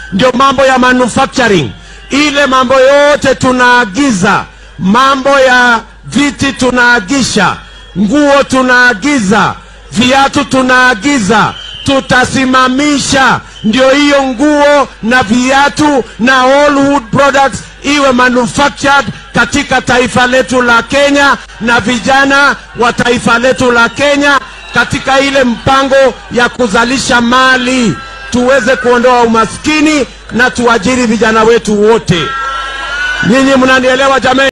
ndio mambo ya manufacturing. Ile mambo yote tunaagiza, mambo ya viti tunaagisha, nguo tunaagiza, viatu tunaagiza, tutasimamisha ndio hiyo nguo na viatu na all wood products iwe manufactured katika taifa letu la Kenya, na vijana wa taifa letu la Kenya katika ile mpango ya kuzalisha mali tuweze kuondoa umaskini na tuajiri vijana wetu wote. Nyinyi mnanielewa jamani?